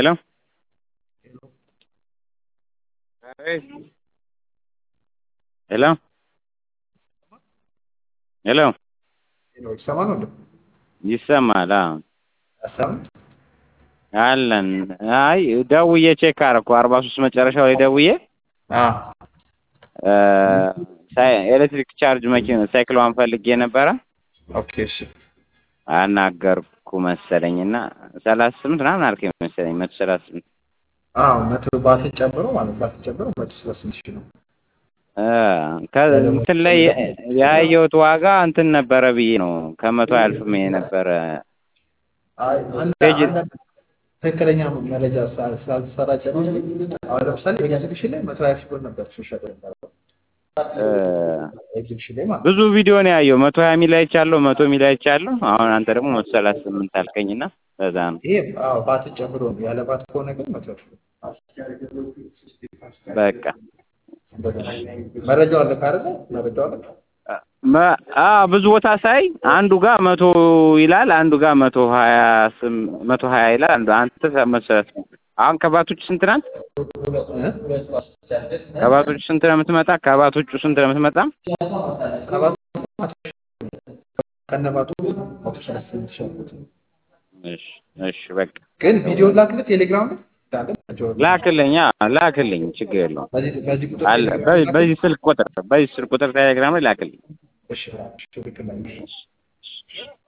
ሄሎ ሄሎ ሄሎ ይሰማል ወንድም? ይሰማል? አዎ አሰማም? አለን። አይ ደውዬ ቼክ አደረኩ አርባ ሶስት መጨረሻው ላይ ደውዬ አዎ ኤሌክትሪክ ቻርጅ መኪና ሳይክሏን ፈልጌ ነበረ ኦኬ እሺ አናገርኩ መሰለኝ እና ሰላሳ ስምንት ምናምን አልከኝ መሰለኝ መቶ ሰላሳ ስምንት አዎ መቶ ባትን ጨምሮ ማለት ባትን ጨምሮ መቶ ሰላሳ ስምንት ሺህ ነው። እንትን ላይ ያየሁት ዋጋ እንትን ነበረ ብዬ ነው ከመቶ አያልፍም የነበረ አይ አንድ ፔጅ- አንድ ትክክለኛ መረጃ ስላ- ስላልተሰራጨ ነው እንጂ አሁን ለምሳሌ ኤግዚቢሽን ላይ መቶ ሀያ ሺህ ብር ነበር ሲሸጥ የነበረው ኤግዚቢሽን ላይ ማለት ነው። ብዙ ቪዲዮ ነው ያየው መቶ ሀያ ሚል አይቻለሁ መቶ ሚል አይቻለሁ አሁን አንተ ደግሞ መቶ ሰላሳ ስምንት አልከኝና በዛ ነው ይሄ አዎ ባትን ጨምሮ ነው። ያለ ባት ከሆነ ግን መቶ ሺህ ብር በቃ መረጃው አለ ካለ መረጃው አለ መ- አዎ ብዙ ቦታ ሳይ አንዱ ጋር መቶ ይላል አንዱ ጋር መቶ ሀያ ስም መቶ ሀያ ይላል አንዱ አንተ መቶ ሰላሳ ስምንት አሁን ከባቶች ስንት ናት ከባቶች ስንት ነው የምትመጣ ከባቶቹ ስንት ነው የምትመጣ ከባቱ ከነባቱ መቶ ሰላሳ ስምንት ሺህ አልኩት። እሺ እሺ በቃ ግን ቪዲዮ ላክልህ ቴሌግራም ላይ እንዳለ መረጃውን ላክልኝ አዎ ላክልኝ ችግር የለውም በዚህ በዚህ ቁጥር አለ ቴሌግራም በ- ላይ በዚህ ስልክ ቁጥር በዚህ ስልክ ቁጥር ቴሌግራም ላይ ላክልኝ እሺ እሺ ልክ ነህ።